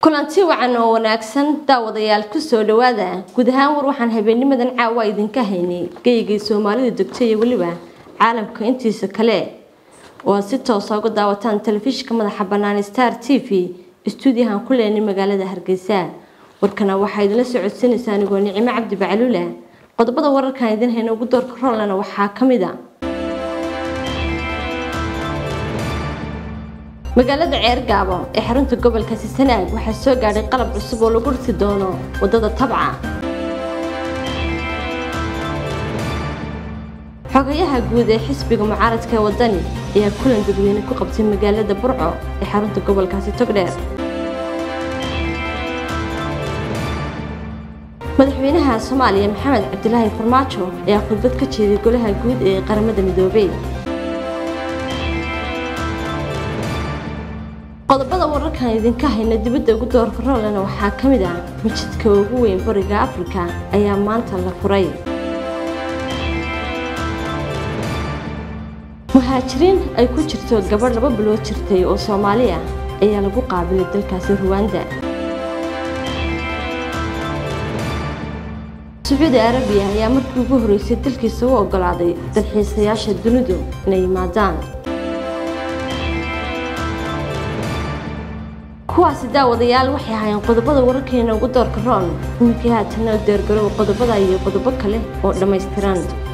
kulanti wacan oo wanaagsan daawadayaal kusoo dhawaada guud ahaan war waxaan habeennimadan caawa idinka haynay geygii soomaalida degto iyo weliba caalamka intiisa kale oo aad si toosa uga daawataan telefishinka madaxa bannaan star t v istuudiyahan ku leenay magaalada hargeysa warkana waxaa idinla socodsanaysaa anigoo nicimo cabdi bacluula qodobada wararkan idin hayna ugu doorka roolana waxaa ka mid a magaalada ceergaabo ee xarunta gobolka sisanaag waxaa soo gaadhay qalab cusub oo lagu dhisi doono wadada tabca xogayaha guud ee xisbiga mucaaradka ee wadani ayaa kulan dadweyne ku qabtay magaalada burco ee xarunta gobolkaasi togdheer madaxweynaha soomaaliya maxamed cabdilaahi farmaajo ayaa khudbad ka jeeday golaha guud ee qaramada midoobey qodobada wararkan idinka hayna dibadda ugu doorka roolena waxaa ka mid ah majidka ugu weyn bariga afrika ayaa maanta la furay muhaajiriin ay ku jirto gabadh laba bilood jirtay oo soomaali ah ayaa lagu qaabilay dalkaasi ruwanda sacuudi arabiya ayaa markii ugu horreysay dalkiisa u oggolaaday dalxiisayaasha dunidu inay yimaadaan kuwaasi daawadayaal waxay ahaayeen qodobada wararkeena ugu doorka roon iminkii haatana deergarow qodobada iyo qodobo kale oo dhammaystiran